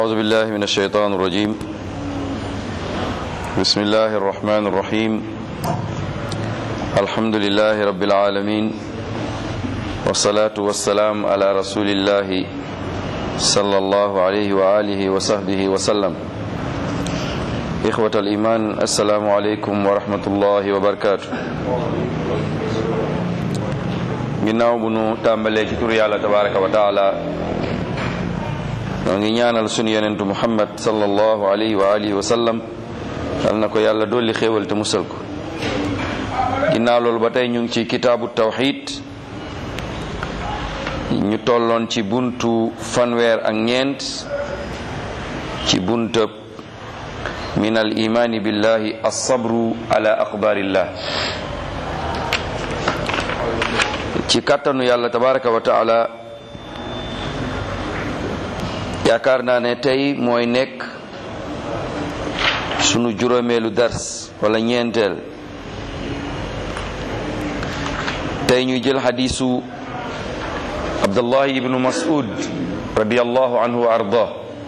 أعوذ بالله من الشيطان الرجيم بسم الله الرحمن الرحيم الحمد لله رب العالمين والصلاة والسلام على رسول الله صلى الله عليه وآله وصحبه وسلم إخوة الإيمان السلام عليكم ورحمة الله وبركاته ginnaaw bu nu tàmbalee ci tur yàlla tabaraka wa taala ñoo ngi ñaanal sunu yonentu muhammad sallallahu alayhi wa alihi wa sallam yal na ko yàlla dolli xéewal te musal ko ginnaaw loolu ba tey ñu ngi ci kitaabu tawxid ñu tolloon ci buntu fanweer ak ñeent ci buntab min al imaani billahi alsabru ala aqdarillah ci kàttanu yàlla tabaraka wa taala yaakaar naa ne tey mooy nekk sunu juróomeelu dars wala ñeenteel tey ñuy jël xadiisu abdullahi ibnu mas'ud radiallahu anhu wa ardah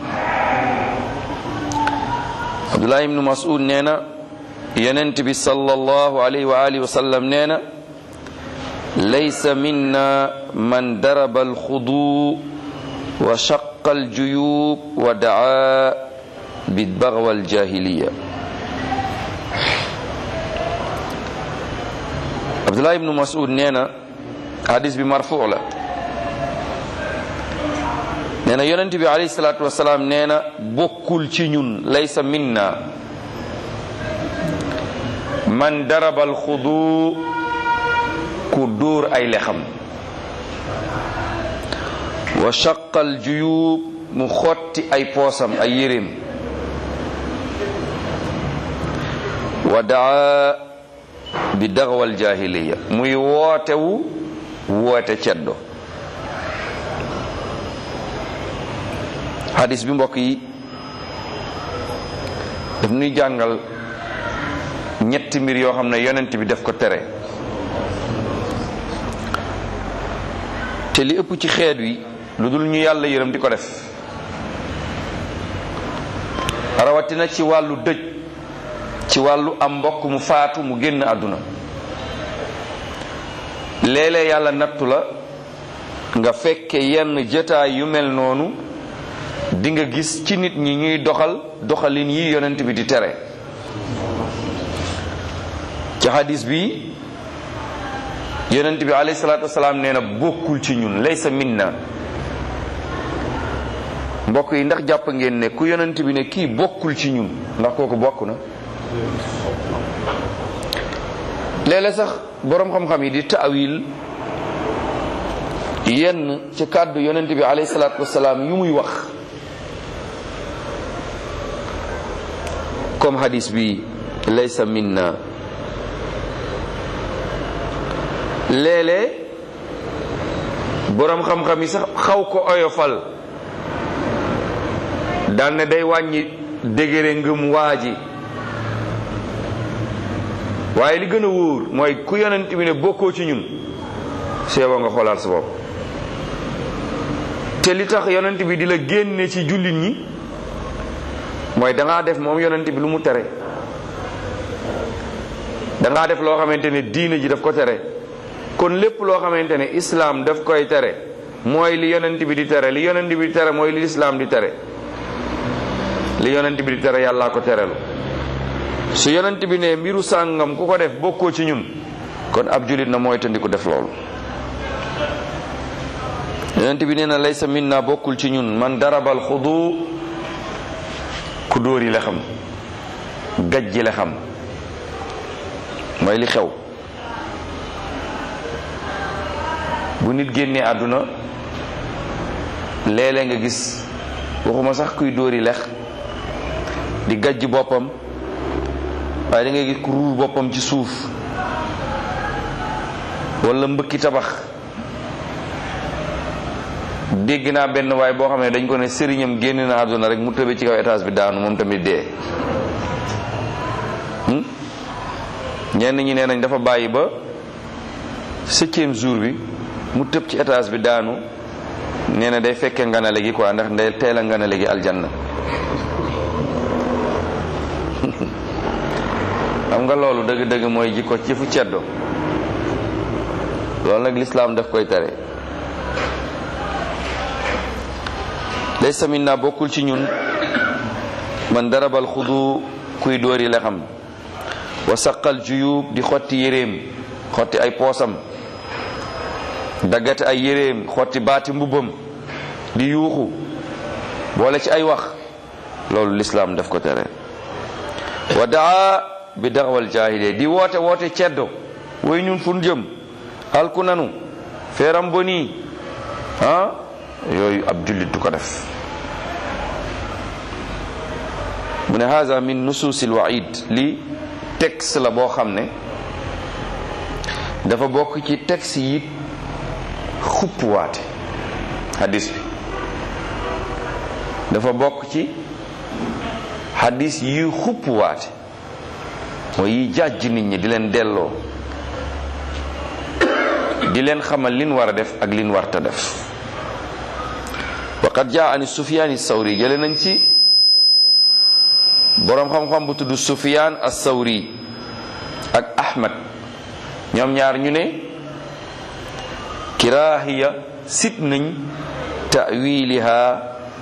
abdullahi ibnu mas'ud nee na yonent bi sallallahu alayhi wa alihi wa sallam nee na laysa minna man daraba alxudu wa shaqa aljuyub wa daa bidbaghwa aljahiliya abdullah ibnu mas'ud nee na hadis bi marfu la nee na yonent bi alayhi salaatu wasalaam nee na bokkul ci ñun laysa minna man daraba alxudu ku dóor ay lexam wa shaqal juyub mu xotti ay poosam ay yéreem wa daa bi daxwal jahiliya muy wootewu woote ceddo hadis bi mbokk yi daf nuy jàngal ñetti mbir yoo xam ne yonent bi def ko tere te li ëpp ci xeet wi lu dul ñu yàlla yërëm di ko def rawatina ci wàllu dëj ci wàllu am mbokk mu faatu mu génn àdduna léeg-léeg yàlla nattu la nga fekke yenn jotaay yu mel noonu di nga gis ci nit ñi ñuy doxal doxalin yi yonent bi di tere ci hadis bi yonent bi alayhi salaatu wasalaam nee na bokkul ci ñun laysa minna mbokk yi ndax jàpp ngeen ne ku yonent bi ne kii bokkul ci ñun ndax kooku bokk na léeg-léeg sax boroom xam-xam yi di taawil yenn ci kàddu yonent bi alayhi salaatu wasalaam yu muy wax comme hadis bi laysa minna léeg-léeg boroom xam-xam yi sax xaw ko oyofal daan ne day wàññi dégére ngëm waa ji waaye li gën a wóor mooy ku yonent bi ne bokkoo ci ñun seeba nga xoolaat sa bopp te li tax yonent bi di la génne ci jullit ñi mooy dangaa def moom yonent bi lu mu tere dangaa def loo xamante ne diine ji daf ko tere kon lépp loo xamante ne islaam daf koy tere mooy li yonent bi di tere li yonent bi di tere mooy li islaam di tere li yonent bi di tere yàllaa ko terelu su yonent bi ne mbiru sàngam ku ko def bokkoo ci ñun kon ab julit na mooy tandiku def loolu yonent bi nee na laysa minna bokkul ci ñun man darabal xudu ku dóori la xam gajji la xam mooy li xew bu nit génnee àdduna léeg-léeg nga gis waxuma sax kuy dóori lex di gajj boppam waaye da ngay gis ku ruur boppam ci suuf wala mbëkki tabax dégg naa benn waay boo xam ne dañ ko ne sëriñam génn na àdduna rek mu tëbe ci kaw étage bi daanu moom tamit dee ñenn ñi nee nañ dafa bàyyi ba septième jour bi mu tëb ci étage bi daanu nee na day fekke nganale gi quoi ndax ndey teel a nganale gi aljanna xam nga loolu dëgg-dëgg mooy jikko ci fu ceddo loolu nag lislaam daf koy tere laysa minna bokkul ci ñun man darabal xudu kuy dóori la xam wa saqal juyub di xotti yéreem xotti ay poosam daggate ay yéreem xotti baati mbubbam di yuuxu boole ci ay wax loolu lislaam daf ko tere wa daa bi daxwal jaahiliya di woote woote ceddo way ñun fun jëm alku nanu feeram boni ah yooyu ab jullit du ko def mu ne haza min nusuusil waid li texte la boo xam ne dafa bokk ci texte yi xuppuwaate hadis bi dafa bokk ci hadis yi xuppuwaate mooy yi jàjj nit ñi di leen delloo di leen xamal lin war a def ak lin warta def waqad jaa ani sufyaan sawri jële nañ ci boroom xam-xam bu tudd sufyaan as-sawri ak ahmad ñoom ñaar ñu ne kiraahiya sit nañ ta'wiliha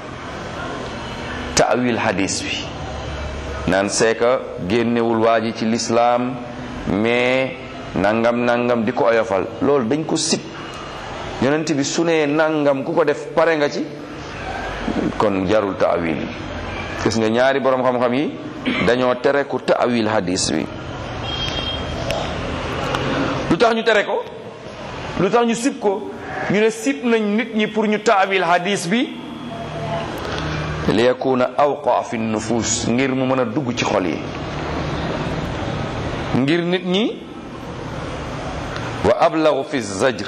ta'wil hadis bi naan seeka génnewul waa ji ci lislaam mais nangam nangam di ko oyofal loolu dañ ko sib yonent bi su nee nangam ku ko def pare nga ci kon jarul ta'wil gis nga ñaari borom xam-xam yi dañoo tere ku ta'wil hadis bi lu tax ñu tere ko lu tax ñu sib ko ñu ne sib nañ nit ñi pour ñu ta'wil hadis bi li yakuna awqa fi nufus ngir mu mën a dugg ci xol yi ngir nit ñi wa ablagu fi zajr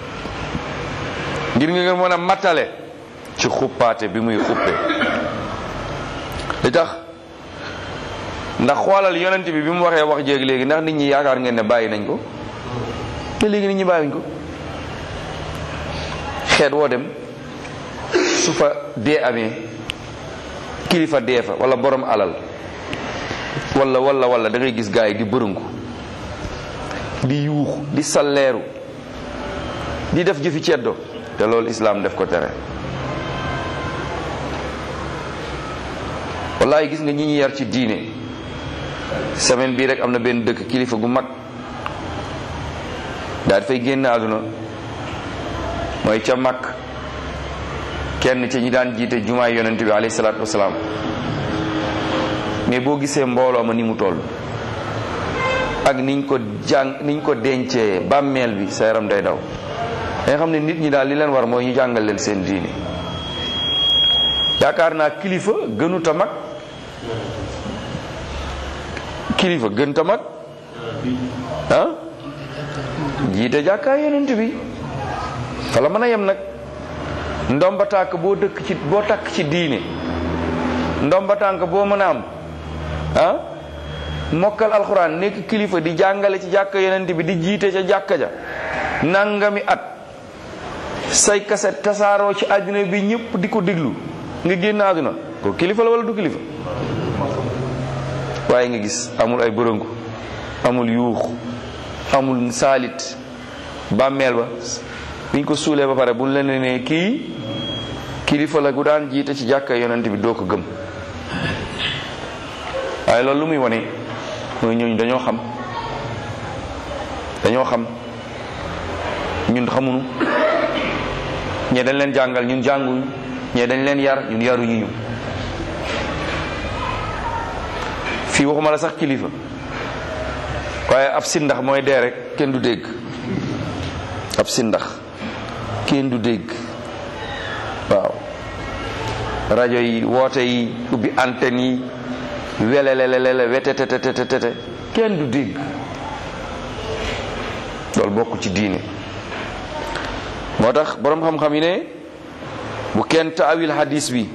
ngir nga mën a matale ci xuppaate bi muy xuppe li tax ndax xoolal yonent bi bi mu waxee wax jéeg léegi ndax nit ñi yaakaar ngeen ne bàyyi nañ ko te léegi nit ñi bàyyiñ ko xeet woo dem su fa dee amee kilifa dee fa wala borom alal wala wala wala da ngay gis gaay yi di bërëngu di yuux di salleeru di def jëfi ceddo te loolu islaam def ko tere wallahi gis nga ñi ñi yar ci diine semaine bii rek am na benn dëkk kilifa gu mag daal dafay génn àdduna mooy ca mag kenn ci ñi daan jiite jumaay yonent bi alayhi salaatu wasalaam mais boo gisee mbooloo ma ni mu toll ak niñ ko jàng niñ ko dencee bàmmeel bi sa yaram day daw nga xam ne nit ñi daal li leen war mooy ñu jàngal leen seen diine yaakaar naa kilifa gënuta mag kilifa gënta mag ah jiite jàkkaay yonent bi fa la mën a yem nag ndomba tànk boo dëkk ci boo takk ci diine ndomba tànk boo mën a am ah mokkal alxuraan nekk kilifa di jàngale ci jàkka yonent bi di jiite ca jàkka ja nangami at say kaset tasaaroo ci àddina bi ñëpp di ko déglu nga génn àdduna ko kilifa la wala du kilifa waaye nga gis amul ay bërëngu amul yuux amul saalit bàmmeel ba biñ ko suulee ba pare buñ la ne ne kii kilifa la gu daan jiite ci jàkka yonent bi doo ko gëm waaye loolu lu muy wane mooy ñooñu dañoo xam dañoo xam ñun xamuñu ñee dañ leen jàngal ñun jànguñu ñee dañ leen yar ñun yaruñu ñu fii waxuma la sax kilifa waaye ab sindax mooy dee rek kenn du dégg ab sindax kenn du dégg waaw rajo yi woote yi ubbi antenne yi welelelelele wetetetetetete kenn du dégg loolu bokk ci diine moo tax boroom xam-xam yi ne bu kenn taawil hadis bi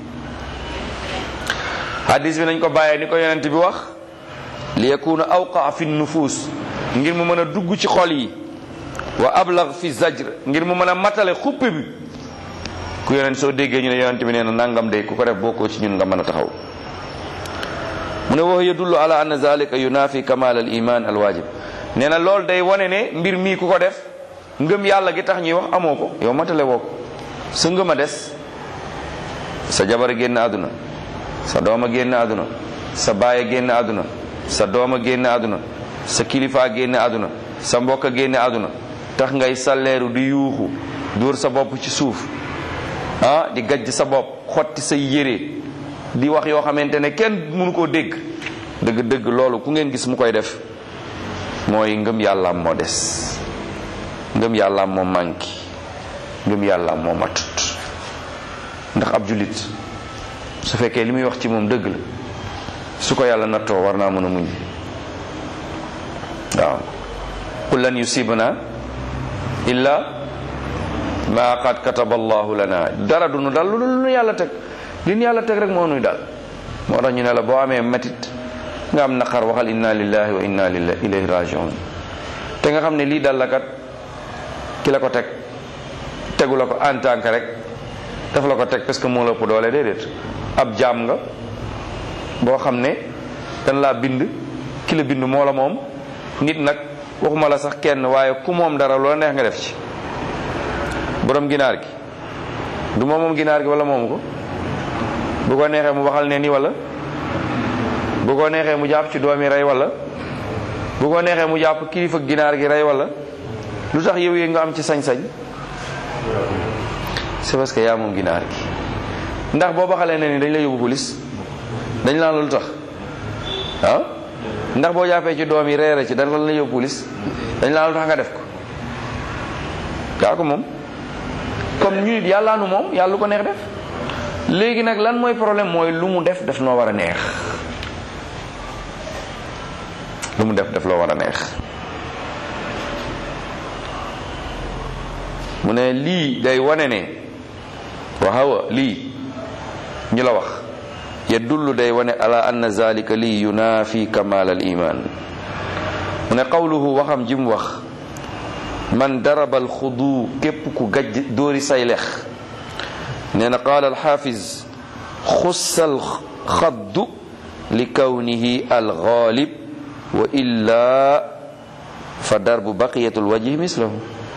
hadis bi nañ ko bàyyee ni ko yonent bi wax li yakuna awqa fi nufus ngir mu mën a dugg ci xol yi wa ablag fi zajr ngir mu mën a matale xupp bi ku yonent soo déggee ñu ne yonent bi nee na nangam de ku ko def bokkoo ci ñun nga mën a taxaw mu ne wax yadullu ala anna zalika yunafi kamal al iman al wajib nee na loolu day wane ne mbir mii ku ko def ngëm yàlla gi tax ñuy wax amoo ko yow matale woo ko sa ngëm a des sa jabar génn àdduna sa doom a génn àdduna sa baay a génn àdduna sa doom a génn àdduna sa kilifa a génn àdduna sa mbokk a génn àdduna tax ngay salleeru di yuuxu dóor sa bopp ci suuf ah di gajj sa bopp xotti sa yére di wax yoo xamante ne kenn mënu koo dégg dëgg-dëgg loolu ku ngeen gis mu koy def mooy ngëm yàllaam moo des ngëm yàllaam moo manqué ngëm yàllaam moo matut ndax ab jullit su fekkee li muy wax ci moom dëgg la su ko yàlla nattoo war naa mën a muñ waaw qul lan yusibana illa ma qad kataba allahu lana dara du nu dal lu nu yàlla teg li nu yàlla teg rek moo nuy dal moo tax ñu ne la boo amee métit nga am naqar waxal inna lillahi wa inna ilayhi rajiun te nga xam ne lii dal la kat ki la ko teg tegu la ko en tant que rek dafa la ko teg parce que moo la ëpp doole déedéet ab jaam nga boo xam ne dañ laa bind ki la bind moo la moom nit nag waxuma la sax kenn waaye ku moom dara loola neex nga def ci borom ginaar gi du moom moom ginaar gi wala moomu ko bu ko neexee mu waxal ne ni wala bu ko neexee mu jàpp ci doomi rey wala bu ko neexee mu jàpp kilifa ginaar gi rey wala lu tax yow yi nga am ci sañ-sañ c'est parce que yaa moom ginaar gi ndax boo baxalee ne ni dañ la yóbbu police dañ laan la lu tax ah ndax boo jàppee ci doom yi reere ci dara la yóbbu police dañ laan lu tax nga def ko gaa ko moom comme ñu nit yàllaa nu moom yàlla lu ko neex def léegi nag lan mooy problème mooy lu mu def daf noo war a neex lu mu def daf loo war a neex mu ne lii day wane ne waxawa lii ñu la wax yadullu day wane ala anna zalika lii yunaafi kamal al iman mu ne qawluhu waxam ji mu wax man daraba al xudu képp ku gajj dóori say lex nee na qaala alxaafiz xussa alxaddu li kawnihi alxaalib wa illa fa darbu baqiyatu lwajhi mislahu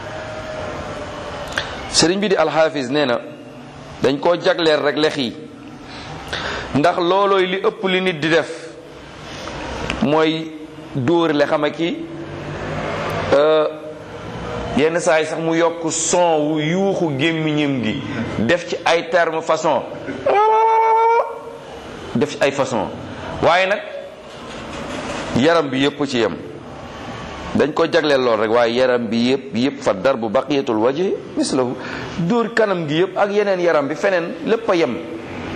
sëriñ bi di alxaafiz nee na dañ koo jagleel rek lex yi ndax loolooy li ëpp li nit di def mooy dóor le xama ki yenn saa yi sax mu yokk son wu yuuxu gémmiñam gi def ci ay terme façon def ci ay façon waaye nag yaram bi yëpp ci yem dañ ko jagleel lool rek waaye yaram bi yëpp yëpp fa dar bu baqiyatul wajhi mislahu dóor kanam gi yëpp ak yeneen yaram bi feneen lépp a yem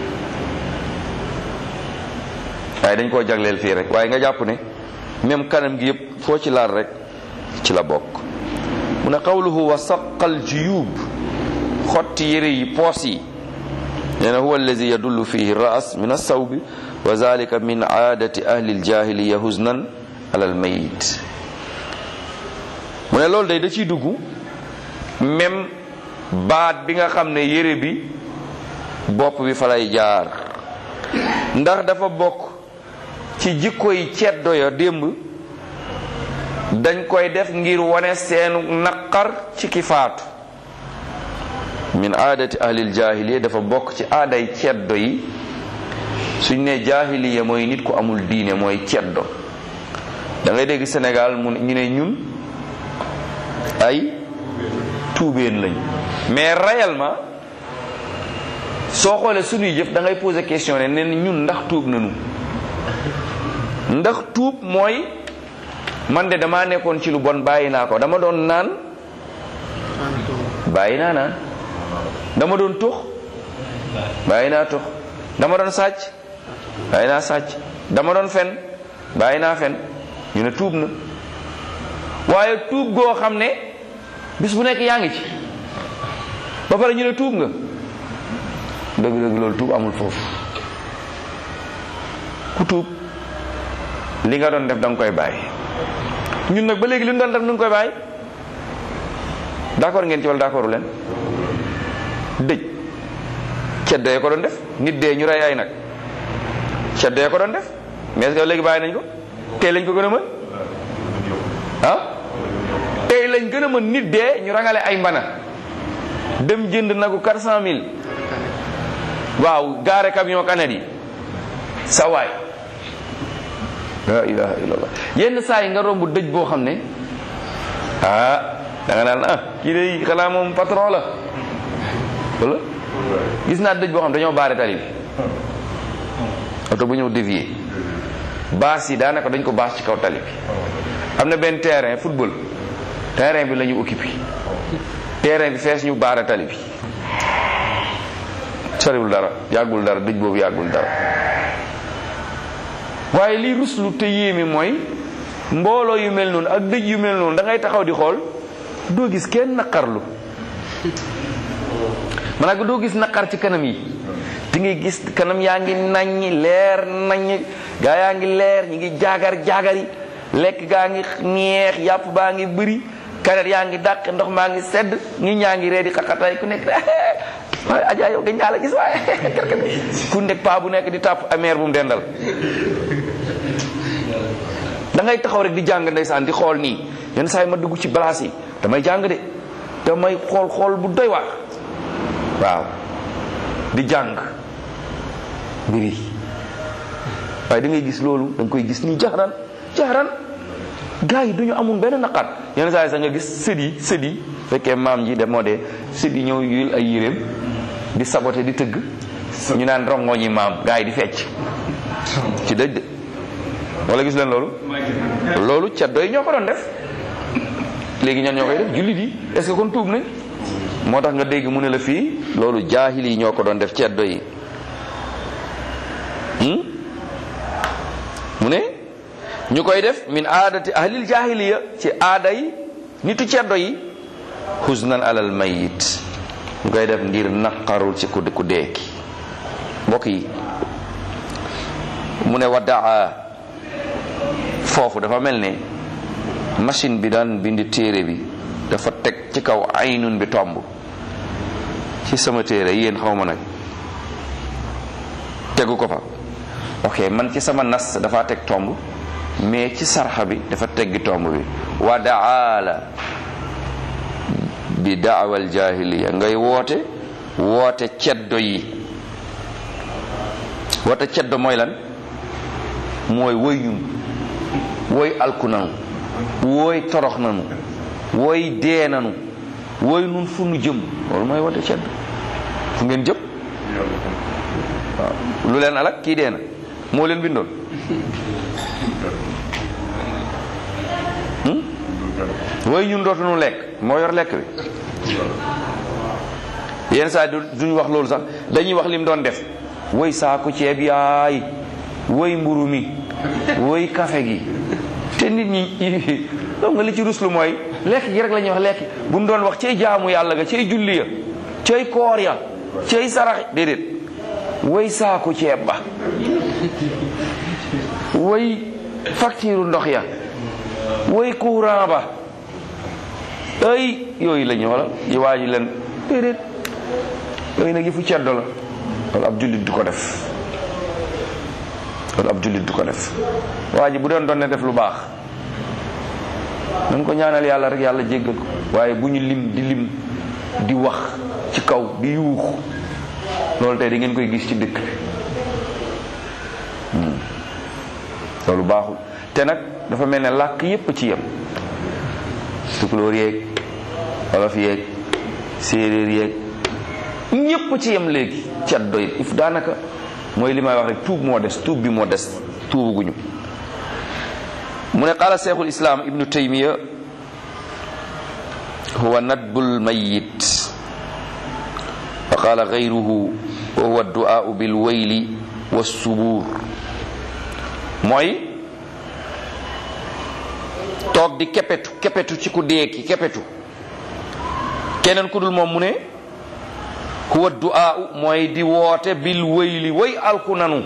waaye dañ koo jagleel fii rek waaye nga jàpp ne même kanam gi yëpp foo ci laal rek ci la bokk mu ne qawluhu wa saqal juyub xotti yére yi poos yi nee na huwa allazi yadullu fihi ras min alsawbi wa zalika min aadati ahli aljahiliya huznan ala almayit mu ne loolu day da ciy dugg même baat bi nga xam ne yére bi bopp bi fa lay jaar ndax dafa bokk ci jikko yi ceddo ya démb dañ koy def ngir wane seenu naqar ci ki faatu min aadati ahlil jahiliya dafa bokk ci aaday ceddo yi suñ ne jahiliya mooy nit ku amul diine mooy ceddo da ngay dégg Sénégal mu ñu ne ñun ay tuubeen lañ mais réellement soo xoolee suñuy jëf da ngay poser question ne ne ñun ndax tuub nañu ndax tuub mooy man de damaa nekkoon ci lu bon bàyyi naa ko dama doon naan bàyyi naa naan dama doon tux bàyyi naa tux dama doon sàcc bàyyi naa sàcc dama doon fen bàyyi naa fen ñu ne tuub na waaye tuub goo xam ne bis bu nekk yaa ngi ci ba pare ñu ne tuub nga dëgg-dëgg loolu tuub amul foofu ku tuub li nga doon def da nga koy bàyyi ñun nag ba léegi li ñu doon def nu ngi koy bàyyi d'accord ngeen ci wala d'accordu leen dëj ceddo yi ko doon def nit dee ñu rey ay nag ceddo yi ko doon def mais est-ce que léegi bàyyi nañ ko tey lañ ko gën a mën ah tey lañ gën a mën nit dee ñu rangale ay mbana dem jënd nagu quatre cent mille waaw gaare camion kanet yi sa waay la ilaha illallah yenn saa yi nga romb dëj boo xam ne ah da nga naan ah kii de xanaa moom patron la wala gis naa dëj boo xam dañoo baare tali bi oto bu ñëw dévier baas yi daanaka dañ ko baas ci kaw tali bi am na benn terrain football terrain bi la ñu occupé terrain bi fees ñu baare tali bi soriwul dara yàggul dara dëj boobu yàggul dara waaye lii ruslu te yéeme mooy mbooloo yu mel noonu ak dëj yu mel noonu da ngay taxaw di xool doo gis kenn naqarlu maanaam doo gis naqar ci kanam yi di ngay gis kanam yaa ngi naññi leer naññ gaa yaa ngi leer ñi ngi jaagar jaagari lekk gaa ngi neex yàpp baa ngi bëri kanet yaa ngi dàq ndox maa ngi sedd ñi ñaa ngi ree di xaqatay ku nekk waaye ajaa yow gën ñaa la gis waaye ku nekk paa bu nekk di tàpp ameer bu mu dendal da ngay taxaw rek di jàng ndeysaan di xool nii yenn saa yi ma dugg ci balaas yi damay jàng de damay xool xool bu doy waar waaw di jàng mbiri waaye da ngay gis loolu da nga koy gis nii jaxaran jaxaran gars yi duñu amul benn naqar yenn saa yi sax nga gis sët yi sët yi fekkee maam ji de moo dee sët yi ñëw yul ay yéreem di saboté di tëgg ñu naan rongo ñi maam gars yi di fecc ci dëj de wala gis leen loolu loolu ceddo yi ñoo ko doon def léegi ñan ñoo koy def jullit yi est-ce que kon tuub nañ moo tax nga dégg mu ne la fii loolu jaahil yi ñoo ko doon def ceddo yi mu ne ñu koy def min aadati ahlil jaahiliya ci aada yi nitu ceddo yi husnan alal mayit ñu koy def ngir naqarul ci ku ku deeki mbokk yi mu ne waddaa foofu dafa mel ne machine bi daan bind téere bi dafa teg ci kaw aynun bi tomb ci sama téere yéen xaw ma nag tegu ko fa ok man ci sama nas dafa teg tomb mais ci sarxa bi dafa teggi tomb bi wa daala bi daawal jahiliya ngay woote woote ceddo yi woote ceddo mooy lan mooy woy ñun woy alku nanu wooy torox nanu wooy dee nanu wooy nun fu nu jëm loolu mooy woote ceddo fu ngeen jëm waaw lu leen alak kii dee na moo leen bindoon wooy ñun dootunu lekk moo yor lekk bi yenn saa duñ wax loolu sax dañuy wax lim doon def woy saaku ceeb yaay woy mburu mi woy kafe gi te nit ñi donc nga li ci ruslu mooy lekk gi rek la ñuy wax lekk bu mu doon wax cay jaamu yàlla ga cay julli ya cay koor ya cay sarax déedéet woy saaku ceeb ba woy facture ndox ya woy courant ba ay yooyu la ñu wala yi waa ji leen déedéet yooyu nag yi fu ceddo la loolu ab jullit du ko def loolu ab jullit du ko def waa ji bu doon doon ne def lu baax nañ ko ñaanal yàlla rek yàlla jéggal ko waaye bu ñu lim di lim di wax ci kaw di yuux loolu tey da ngeen koy gis ci dëkk bi loolu baaxul te nag dafa mel ne làkk yépp ci yem tukulóor yeeg wolof yeeg séeréer yeeg ñépp ci yem léegi cet doy if daanaka mooy li may wax rek tuub moo des tuub bi moo des tuubuguñu mu ne qaala cheikhul islam ibnu taymiya huwa nadbul mayit wa qaala gayruhu wa huwa du'aau bil wayli wassubuur mooy toog di kepetu kepetu ci ku deeki kepetu keneen ku dul moom mu ne huwa du'aau mooy di woote bil wayli way alku nanu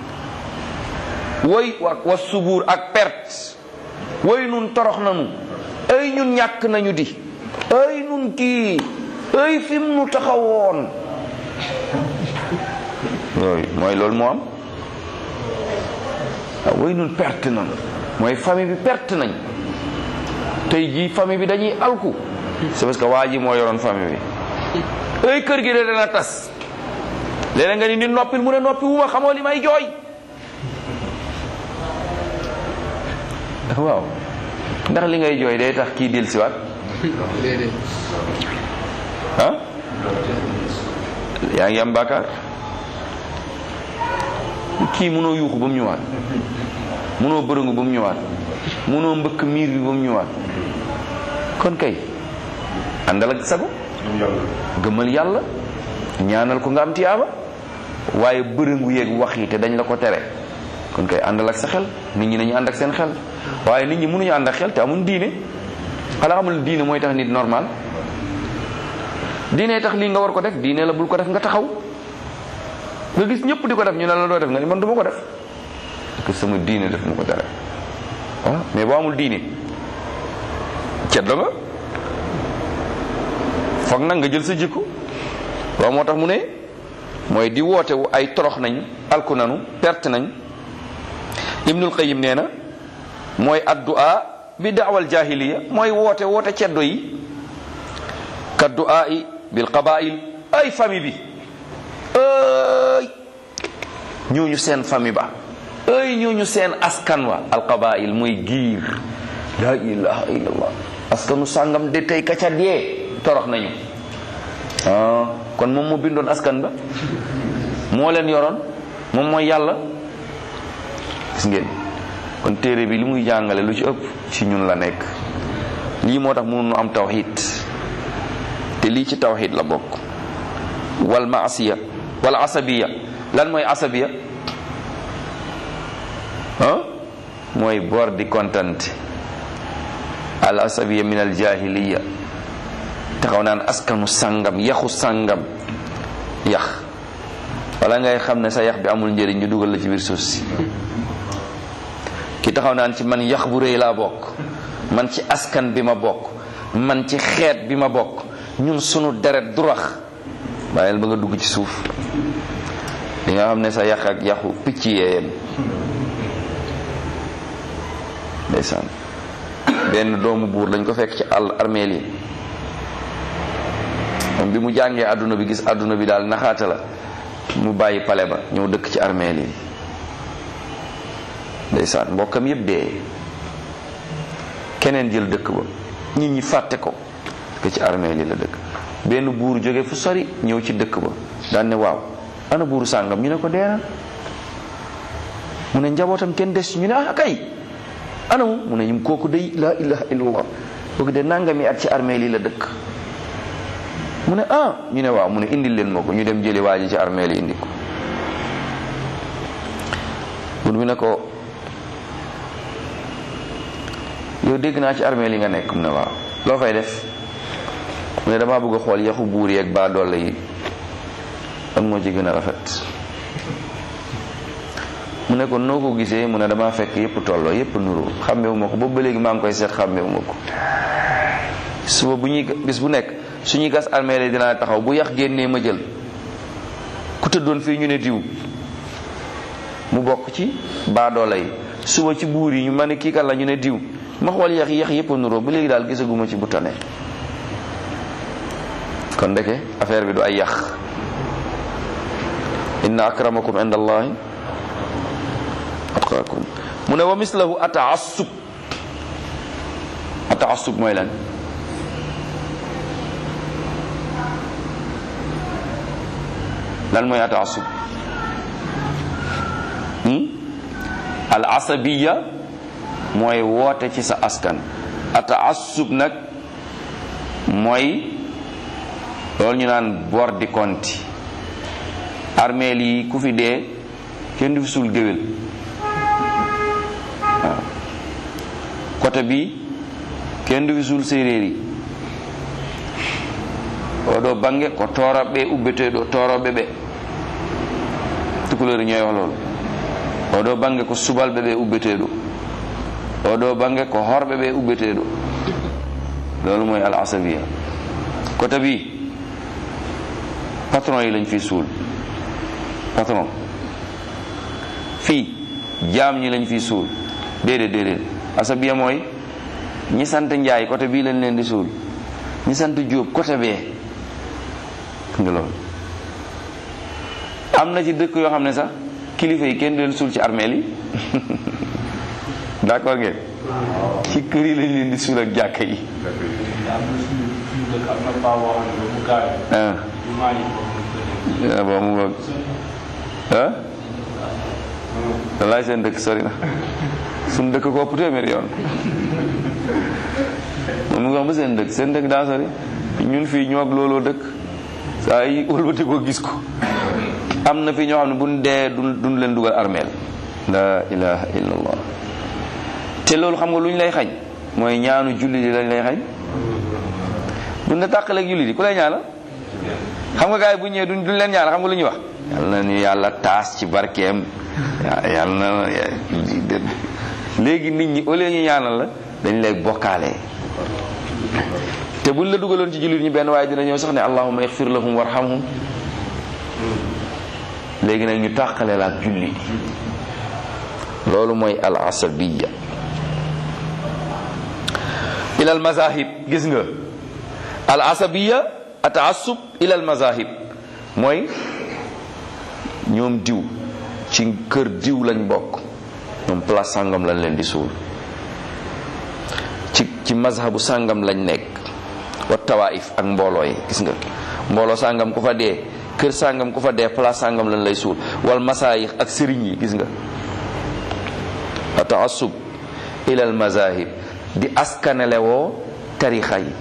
way wa subuur ak perte way nun torox nanu ay ñun ñàkk nañu di ay nun kii ay fim nu taxawoon yooyu mooy loolu moo am waaw way nun perte nañ mooy famille bi perte nañ tey jii famille bi dañuy alku c'est parce que waa ji moo yoroon famille bi ay kër gi de dana tas léeg nga ni nit noppil mu ne noppi wuma xamoo li may jooy waaw ndax li ngay jooy day tax kii del siwaat ah yaa ngi am bàkkaar kii mënoo yuuxu ba mu ñëwaat mënoo bërëngu ba mu ñëwaat mënoo mbëkk miir bi ba mu ñëwaat kon kay àndal ak sago gëmal yàlla ñaanal ko nga am tiyaaba waaye bërëngu yeeg wax yi te dañ la ko tere kon kay àndal ak sa xel nit ñi nañu ànd ak seen xel waaye nit ñi mënuñu ànd ak xel te amuñ diine xanaa xamul diine mooy tax nit normal diine tax lii nga war ko def diine la bul ko def nga taxaw nga gis ñëpp di ko def ñu ne la doo def nga ni man du ma ko def parce que sama diine def ma ko tere waaw mais boo amul diine ceddo nga foog nag nga jël sa jikko waaw moo tax mu ne mooy di woote wu ay torox nañ alku nanu perte nañ ibnul qayim nee na mooy addu'a bi daawal jahiliya mooy woote woote ceddo yi ka du'a yi bil qabail ay famille bi ay ñooñu seen famille ba ay ñooñu seen askan wa al qabail muy giir la ilaha illallah askanu sàngam de tey ka ca dee torox nañu ah kon moom moo bindoon askan ba moo leen yoroon moom mooy yàlla gis ngeen kon téere bi li muy jàngale lu ci ëpp ci ñun la nekk lii moo tax mënuñu am tawxid te lii ci tawxid la bokk wal maasiya wal asabiya lan mooy asabiya ah mooy bor di kontante al asabiya min al jahiliya taxaw naan askanu sàngam yaxu sàngam yax wala ngay xam ne sa yax bi amul njëriñ ñu dugal la ci biir suuf si ki taxaw naan ci man yax bu rëy laa bokk man ci askan bi ma bokk man ci xeet bi ma bokk ñun sunu deret du rax bàyyil ba nga dugg ci suuf li nga xam ne sa yax ak yaxu picc yeeyam ndeysaan benn doomu buur lañ ko fekk ci àll armeel yi moom bi mu jàngee àdduna bi gis àdduna bi daal naxaata la mu bàyyi pale ba ñëw dëkk ci armeel yi ndeysaan mbokkam yépp dee keneen jël dëkk ba nit ñi fàtte ko que ci armeel yi la dëkk benn buur jóge fu sori ñëw ci dëkk ba daan ne waaw ana buuru sàngam ñu ne ko dee na mu ne njabootam kenn des ñu ne ah kay ana mu mu ne ñu kooku day la ilaha illallah kooku de nangami at ci armeel yi la dëkk mu ne ah ñu ne waaw mu ne indil leen ma ko ñu dem jëli waa ji ci armeel yi indi ko buur bi ne ko yow dégg naa ci armeel yi nga nekk mu ne waaw loo fay def mu ne damaa bëgg a xool yaxu buur yeeg baa doole yi ak moo ci gën a rafet mu ne ko noo ko gisee mu ne damaa fekk yépp tolloo yépp nuru xàmmewu ma ko boobu ba léegi maa ngi koy seet xàmmewu ma ko suba bu ñuy bis bu nekk suñuy gas armeel yi dinaa taxaw bu yax génnee ma jël ku tëddoon fii ñu ne diw mu bokk ci baadoola yi suba ci buur yi ñu ma ne kii kan la ñu ne diw ma xool yax yax yépp nuroo ba léegi daal gisaguma ci bu tane kon ndeke affaire bi du ay yax inna akramakum inda allahi atqaakum mu ne wa mislahu ataassub ataassub mooy lan lan mooy ataassub al asabiya mooy woote ci sa askan ataassub nag mooy loolu ñu naan bor di konti armeel yi ku fi dee kenn du fi suul géwél waaw côté bi kenn du fi suul séeréer yi oɗo bange ko toroɓe ubbeteɗo toroɓe ɓe tukulori ñoy wax loolu oɗo bange ko subalɓe ɓe ubbeteɗo oɗo bange ko horɓe ɓe ubbeteɗo loolu mooy al asabiya côté bi patron yi lañ fi suul patron fii jaam ñi lañ fi suul déedéet déedéet asabiya mooy ñi sant njaay côté bii lañ leen di suul ñi sant jóob côté bee nga loolu am na ci dëkk yoo xam ne sax kilifa yi kenn du leen suul ci armeel yi d'accord ngeen ci kër yi lañ leen di suul ak jàkka yi am na suñu suñu dëkk am na paa boo xam ne ba mu gaañu ah jumaa yi boobu ah bon mu ngoog ah wallaay seen dëkk sori na suñ dëkk ko ëpp téeméeri yoon moom mu ngi wax ba seen dëkk seen dëkk daa sori ñun fii ñoo ak looloo dëkk saa yi wëlbati ko gis ko am na fi ñoo xam ne buñ dee duñ duñ leen dugal armeel la ilaha illallah te loolu xam nga lu ñu lay xañ mooy ñaanu julli di lañ lay xañ duñ la tàqaleeg julli di ku lay ñaanal xam nga gars yi bu ñëwee duñ duñ leen ñaanal xam nga lu ñuy wax yàlla na ñu yàlla taas ci barkeem yàlla na léegi nit ñi au lieu ñu ñaanal la dañ lay bokkaale te buñ la dugaloon ci jullit ñi benn waaye dina ñëw sax ne allahumma ighfir lahum warhamhum léegi nag ñu tàqale la ak julli di loolu mooy al asabiya ila al mazahib gis nga al asabiya ataassub ila al mazahib mooy ñoom diw ci kër diw lañ bokk ñoom place sàngam lañ leen di suul ci ci mazhabu sàngam lañ nekk wa tawaif ak mbooloo yi gis nga mbooloo sàngam ku fa dee kër sàngam ku fa dee place sàngam lañ lay suul wal masaayix ak sëriñ yi gis nga ataassub ila al mazahib di askanele woo tarixa yi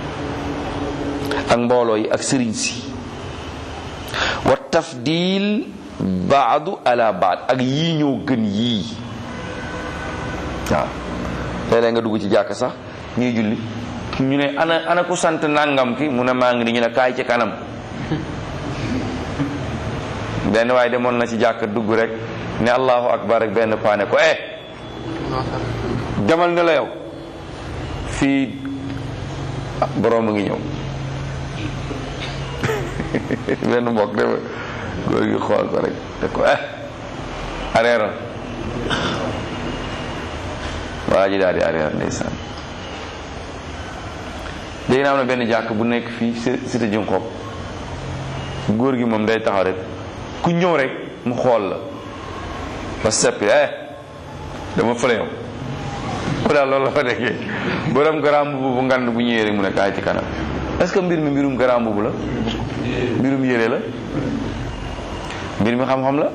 ak mbooloo yi ak sëriñ si wa tafdil baadu ala baad ak yii ñoo gën yii waaw léeg-léeg nga dugg ci jàkk sax ñuy julli ñu ne ana ana ku sant nangam ki mu ne maa ngi ni ñu ne kaay ci kanam benn waaye demoon na ci jàkk dugg rek ne allahu akbar rek benn paane ko eh demal ne la yow fii borom a ngi ñëw benn mbokk de góor gi xool ko rek te ko eh areeral waa ji daal di areeral ndeysaan léegi na am na benn jàkk bu nekk fii cité Junqob góor gi moom day taxaw rek ku ñëw rek mu xool la ba seppi eh dama fële yow mu daal loolu la fa nekkee borom garaam mbubu bu ngand bu ñëwee rek mu ne kaay ci kanam est-ce que mbir mi mbirum garaam mbubu la mbirum yére la mbir mi xam-xam la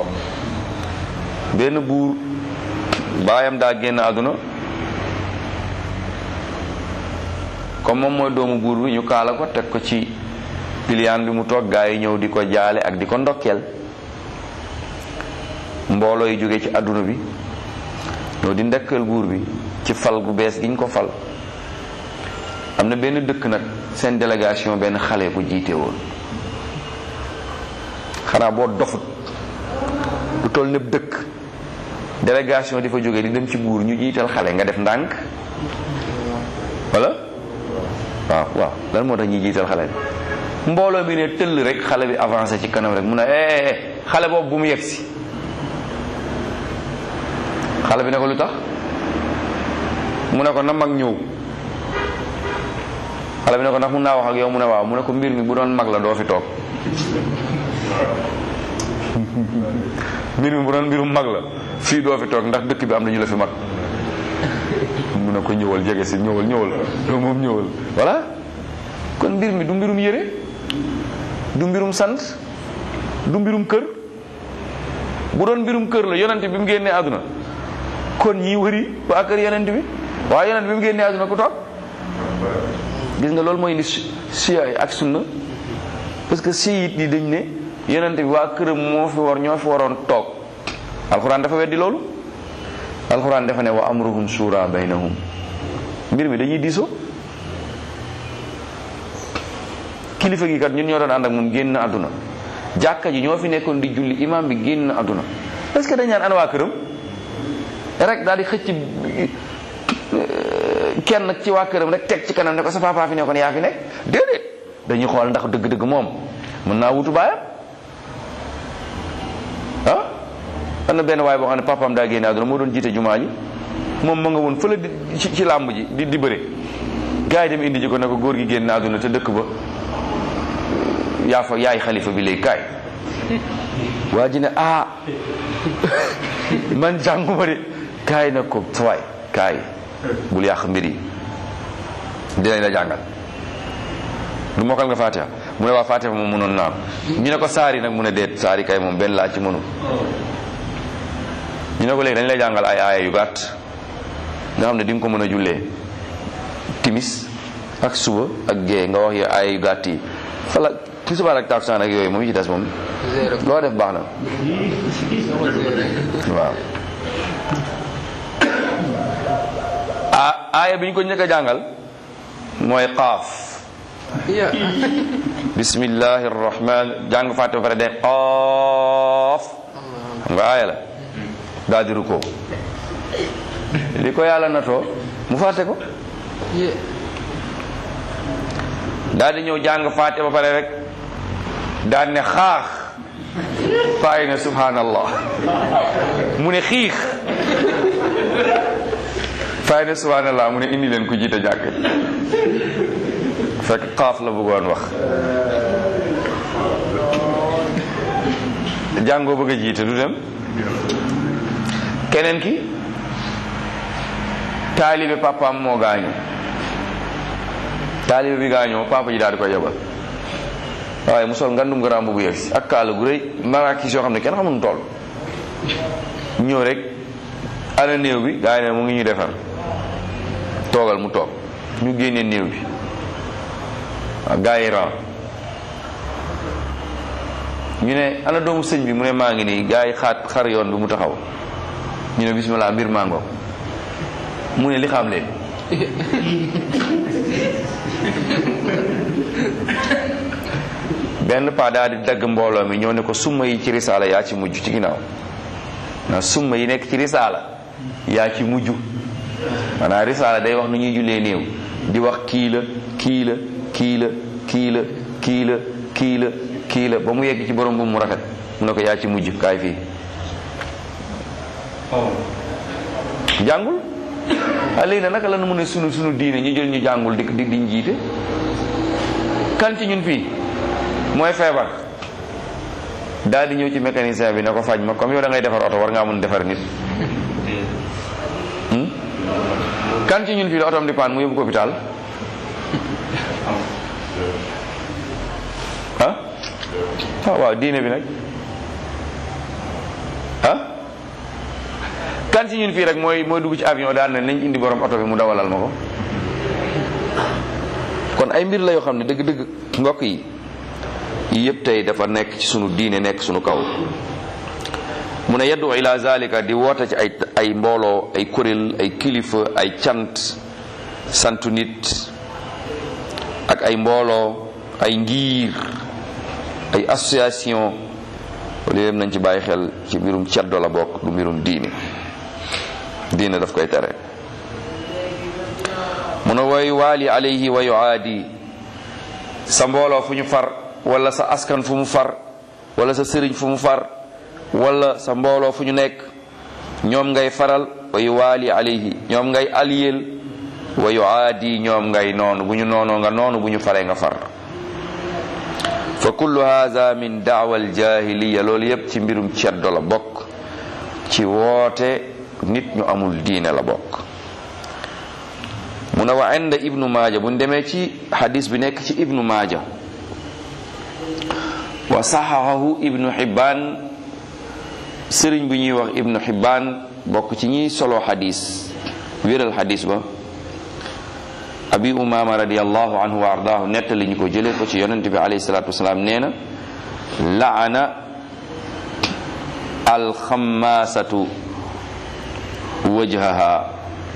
benn buur baayam daa génn àdduna comme moom mooy doomu buur bi ñu kaala ko teg ko ci piliyaan bi mu toog gaa yi ñëw di ko jaale ak di ko ndokkeel mbooloo yi jóge ci àdduna bi ñëw di ndekkal buur bi ci fal gu bees gi ñu ko fal am na benn dëkk nag seen délégation benn xale bu jiite woon xanaa boo dofut lu toll népp dëkk délégation di fa jóge di dem ci buur ñu jiital xale nga def ndànk wala waaw waaw lan moo tax ñuy jiital xale bi mbooloo bi ne tëll rek xale bi avancé ci kanam rek mu ne eh xale boobu bu mu yegg si xale bi ne ko lu tax mu ne ko na mag ñëw xale bi ne ko ndax mun naa wax ak yow mu ne waaw mu ne ko mbir mi bu doon mag la doo fi toog mbir mi bu doon mbirum mag la fii doo fi toog ndax dëkk bi am na ñu la fi mag mu ne ko ñëwal jege si ñëwal ñëwal yow moom ñëwal voilà kon mbir mi du mbirum yére du mbirum sant du mbirum kër bu doon mbirum kër la yonent bi mu génnee àdduna kon ñi wëri waa kër yonent bi waaye yonent bi mu génnee àdduna ku toog gis nga loolu mooy indi siya ak sunna parce que siit yi dañ ne yonent bi waa këram moo fi war ñoo fi waroon toog alxuraan dafa weddi loolu alxuraan dafa ne wa amruhum shura baynahum mbir mi dañuy diisoo kilifa gi kat ñun ñoo doon ànd ak moom génn àdduna jàkka ji ñoo fi nekkoon di julli imam bi génn àdduna parce que dañ naan ana waa këram rek daal di xëcc kenn ci waa këram rek teg ci kanam ne ko sa papa fi nekkoon yaa fi nekk déedéet dañuy xool ndax dëgg-dëgg moom mën naa wutu baayam am na benn waay boo xam ne papaam daa génne àdduna moo doon jiite jumaa ji moom ma nga woon fële di ci ci làmb ji di di bëre gars yi dem indi ji ko ne ko góor gi génne àdduna te dëkk ba yaa fa yaay xalifa bi léegi kaay waa ji ne ah man jànguma de kaay na ko sawaay kaay bul yàq mbir yi dinañ la jàngal du mokkal nga fatiha mu ne waa fatiha moom mënoon naa ko ñu ne ko saari nag mu ne deet saari kay moom benn laa ci mënu ñu ne ko léegi dañ lay jàngal ay aaya yu gàtt nga xam ne di nga ko mën a jullee timis ak suba ak gée nga wax yo aaya yu gàtt yi fala tisbaar ak takusaan ak yooyu moom yi ci des moom loo def baax na waaw a aaya bi ñu ko njëkk a jàngal mooy qaaf bismillahi rahman jàng fàtte ba pare de qaaf xam nga aaya la daal di rukkoo li ko yàlla natoo mu fàtte ko daal di ñëw jàng fàtte ba pare rek daal ne xaax bàyyi na subhanallah mu ne xiix fay ne subhanallah mu ne indi leen ku jiite jàkk fekk xaaf la bëggoon wax jàngoo bëgg a jiite du dem keneen ki taalibe papaam moo gaañu taalibe bi gaañoo papa ji daal di koy yebal waaye mu sol ngandum garaam bu yegsi ak kaala gu rëy marakis yoo xam ne kenn xamul toll ñëw rek ana néew bi gaa yi ne mu ngi ñu defar toogal mu toog ñu génne néew bi waaw gaa yi ran ñu ne ana doomu sëñ bi mu ne maa ngi nii gaa yi xaat xar yoon bi mu taxaw ñu ne bismillah mbir mango mu ne li xam leen benn paa daal di dagg mbooloo mi ñoo ne ko summa yi ci risaala yaa ci mujj ci ginnaaw na summa yi nekk ci risaala yaa ci mujj maanaam risaala day wax nu ñuy jullee néew di wax kii la kii la kii la kii la kii la kii la kii la ba mu yegg ci borom bu mu rafet mu ne ko yaa ci mujj kaay fii jàngul a léegi na naka la nu mu ne sunu sunu diine ñu jël ñu jàngul di di diñ jiite kan ci ñun fii mooy feebar daal di ñëw ci mécanicien bi ne ko faj ma comme yow da ngay defar oto war ngaa mun defar nit kan ci ñun fii la otom di paan mu yóbbu ko hôpital ah ah waaw diine bi nag ah kan ci ñun fii rek mooy mooy dugg ci avion daal ne nañ indi borom oto bi mu dawalal ma ko kon ay mbir la yoo xam ne dëgg-dëgg mbokk yi yëpp tey dafa nekk ci sunu diine nekk sunu kaw mu ne yaddu ila zalika di woote ci ay ay mbooloo ay kuréel ay kilifa ay cant santu nit ak ay mbooloo ay ngir ay association loolu yëpp nañ ci bàyyi xel ci mbirum ceddo la bokk du mbirum diine diine daf koy tere mu ne way waali alayhi wa yuaadi sa mbooloo fu ñu far wala sa askan fu mu far wala sa sëriñ fu mu far wala sa mbooloo fu ñu nekk ñoom ngay faral wa yuwaali alayhi ñoom ngay aliyel wa yuaadi ñoom ngay noonu bu ñu noonoo nga noonu bu ñu faree nga far fa kullu hadha min daawa aljahiliya loolu yépp ci mbirum ceddo la bokk ci woote nit ñu amul diine la bokk mu ne wa inda ibnu maaja bu ñu demee ci hadis bi nekk ci ibnu maaja wa saxaxahu ibnu xibbaan sëriñ bu ñuy wax ibnu xibbaan bokk ci ñiy solo xadis wéral xadis ba abi umama radiallahu anhu wa ardaahu nettali ñu ko jëlee ko ci yonente bi alayhi salatu wasalaam nee na laana alxamaasatu wajhaha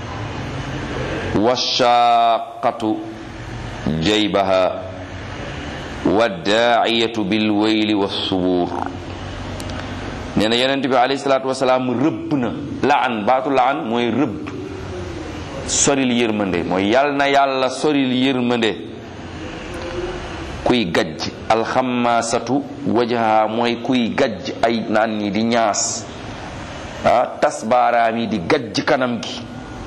washaaqatu jaybaha waddaaciyatu bilwayli wassubuur nee na yonent bi alayhi salaatu wasalaam rëbb na laan baatu laan mooy rëbb soril yërmande mooy yal na yàlla soril yërmande kuy gajj alxamaasatu wajaha mooy kuy gajj ay naan ñi di ñaas ah tas baaraam yi di gajj kanam gi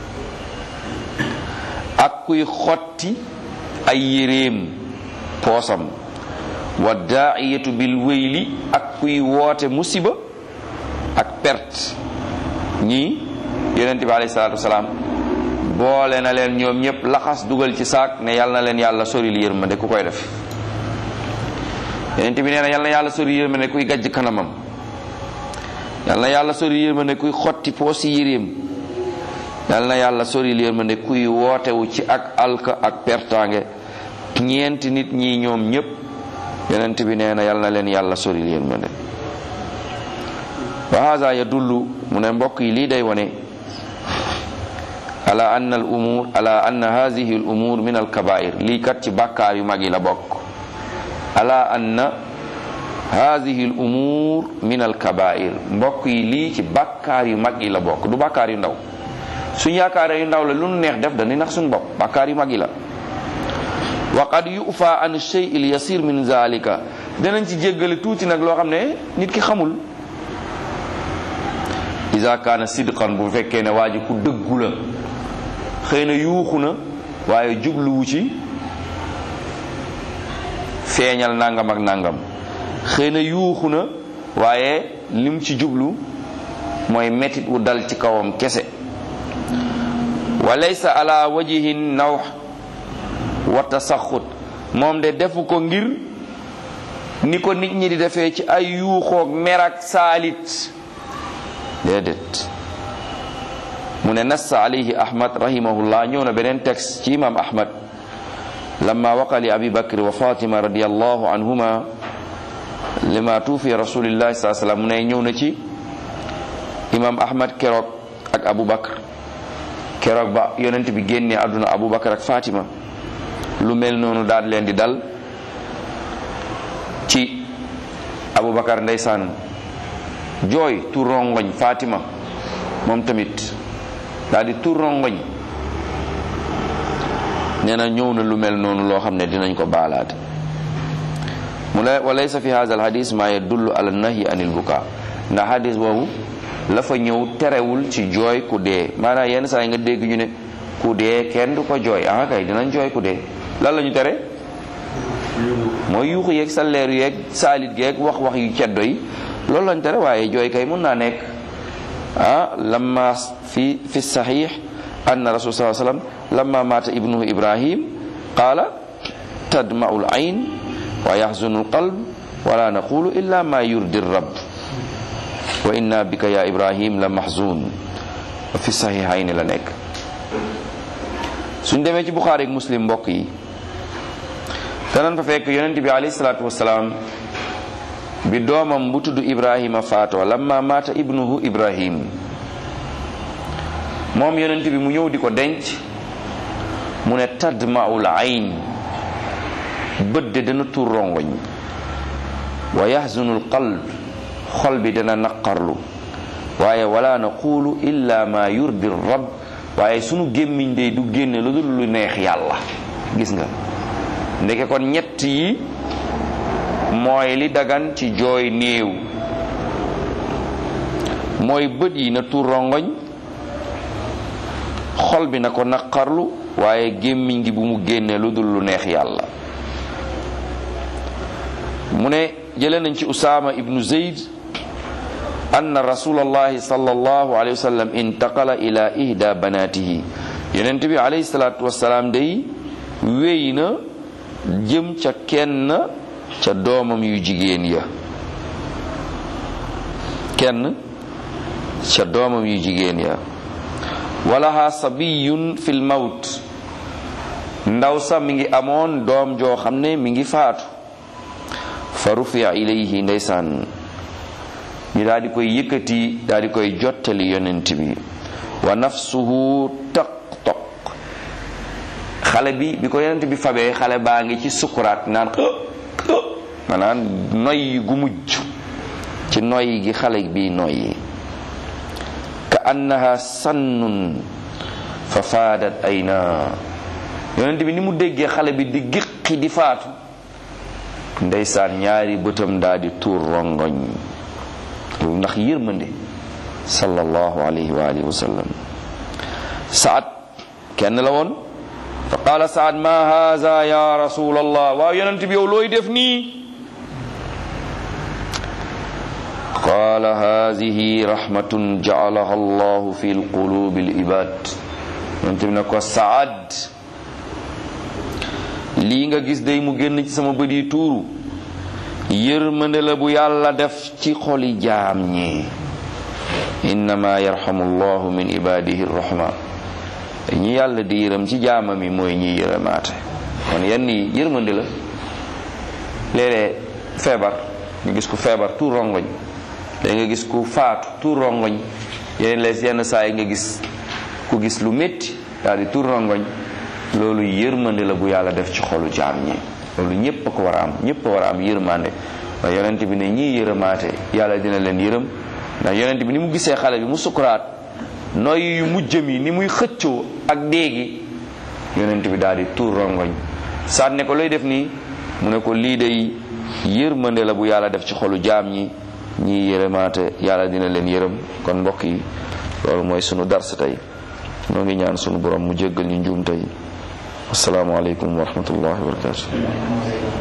ak kuy xotti ay yéreem poosam wa daa'iyatu bil wéyli ak kuy woote musiba ak perte ñii yonent bi alayhi salaatu wasalaam boole na leen ñoom ñëpp laxas dugal ci saak ne yal na leen yàlla soril yërmande ku koy def yonent bi nee na yal na yàlla soril yërmande kuy gajj kanamam yal na yàlla soril yërmande kuy xotti poosi yéreem yal na yàlla soril yërmande kuy wootewu ci ak alka ak pertaange ñeenti nit ñi ñoom ñëpp yonent bi nee na yal na leen yàlla soril yërmande wa hada yadullu mu ne mbokk yi lii day wone ala anna al umur ala anna hadihi al umur min al kabair lii kat ci bàkkaar yu mag yi la bokk ala anna hadihi al umur min al kabair mbokk yi lii ci bàkkaar yu mag yi la bokk du bàkkaar yu ndaw suñ yaakaare yu ndaw la lu nu neex def dañuy nax suñ bopp bàkkaar yu mag yi la wa qad yufa an shay il yasir min zalika danañ ci jéggale tuuti nag loo xam ne nit ki xamul isa kaana sidqan bu fekkee ne waa ji ku dëggu la xëy na yuuxu na waaye jubluwu ci feeñal nangam ak nangam xëy na yuuxu na waaye lim ci jublu mooy metit wu dal ci kawam kese wa laysa ala wajihin naw wa tasaxut moom de defu ko ngir ni ko nit ñi di defee ci ay yuuxoog merak saalit déedéet mu ne nassa alayhi ahmad rahimahullah ñëw na beneen texte ci imam ahmad lamma waqa li abi bakr wa fatima radiallahu anhuma lima tuufi rasulillahi saa sallam mu ne ñëw na ci imam ahmad keroog ak abu bakr keroog ba yonent bi génnee àdduna abu bakr ak fatima lu mel noonu daal leen di dal ci abu bakar ndeysaan jooy tur rongoñ Fatima moom tamit daal di tur rongoñ nee na ñëw na lu mel noonu loo xam ne dinañ ko baalaate mu ne wa laysa fi hadha alhadis ma yadullu ala nahyi anil buka ndax hadis boobu la fa ñëw terewul ci jooy ku dee maanaam yenn saa yi nga dégg ñu ne ku dee kenn du ko jooy ah kay dinañ jooy ku dee lan la ñu tere mooy yuuxu yeeg salleeru yeeg saalit geeg wax wax yu ceddo yi loolu lañ tere waaye jooy kay mun naa nekk ah lamma fi fi saxiix anna rasul saa sallam lamma maata ibnuhu ibrahim qaala tadma'u l ayn wa yaxzunu l qalb wala naqulu illa ma yurdi rab wa inna bika ya ibrahim la mahzun fi saxiixayni la nekk suñ demee ci buxaari ak muslim mbokk yi danañ fa fekk yonent bi alayhi salaatu wasalaam bi doomam bu tudd ibrahima faatoo lamma maata ibnuhu ibrahim moom yonent bi mu ñëw di ko denc mu ne tadmaul ayn bët de dana tur rongoñ wa yahzunul qalb xol bi dana naqarlu waaye wala naqulu illa ma yurdi rab waaye sunu gémmiñ de du génne lu dul lu neex yàlla gis nga ndeke kon ñett yi mooy li dagan ci jooy néew mooy bët yi na tuur rongoñ xol bi na ko naqarlu waaye gémmiñ gi bu mu génne lu dul lu neex yàlla mu ne jële nañ ci usaama ibnu zeyd anna rasulallahi sallallahu alayhi wa sallam intaqala ila ihda banatihi yonent bi alayhi salatu wasalaam day wéy na jëm ca kenn ca doomam yu jigéen ya kenn ca doomam yu jigéen ya walaha sabiyun fil mawt ndaw sa mi ngi amoon doom joo xam ne mi ngi faatu fa rufiya ilayhi ndeysaan ñu daal di koy yëkkati daal di koy jottali yonent bi wa nafsuhu taq-taq xale bi bi ko yonent bi fabee xale baa ngi ci sukuraat naan maanaam noyyi gu mujj ci noyyi gi xale bi noyyi ka annaha sannun fa faadat ayna yonent bi ni mu déggee xale bi di giqi di faatu ndeysaan ñaari bëtam daal di tuur rongoñ ndax yërmande sallallahu alayhi wa alihi wa sallam saad kenn la woon fa qaala saad ma haza ya rasul allah waaw yonent bi yow looy def nii qaala hadihi rahmatun jaalaha allahu fi lqulubi libad yonent bi ne ko saad lii nga gis day mu génn ci sama bët yi tuuru yërmande la bu yàlla def ci xoli jaam ñi innama yarhamu llahu min ibadihi rahma ñi yàlla di yërëm ci jaamam yi mooy ñi yërëmaate kon yenn yi yërmande la léeg-léeg feebar nga gis ku feebar tuur rongoñ léeg nga gis ku faatu tuur rongoñ yeneen lees yenn saa yi nga gis ku gis lu métti daal di tuur rongoñ loolu yërmande la bu yàlla def ci xolu jaam ñi loolu ñépp a ko war a am ñépp a war a am yërmande waaye yonent bi ne ñii yërëmaate yàlla dina leen yërëm ndax yonent bi ni mu gisee xale bi mu sukuraat noy yu mujjëm yi ni muy xëccoo ak déegi yonent bi daal di tuur rongoñ saat ne ko looy def nii mu ne ko lii day yërmande la bu yàlla def ci xolu jaam ñi ñii yërëmaate yàlla dina leen yërëm kon mbokk yi loolu mooy sunu dars tey noo ngi ñaan sunu borom mu jéggal ñu njuum tey assalaamu aleykum wa rahmatullahi wa barakatu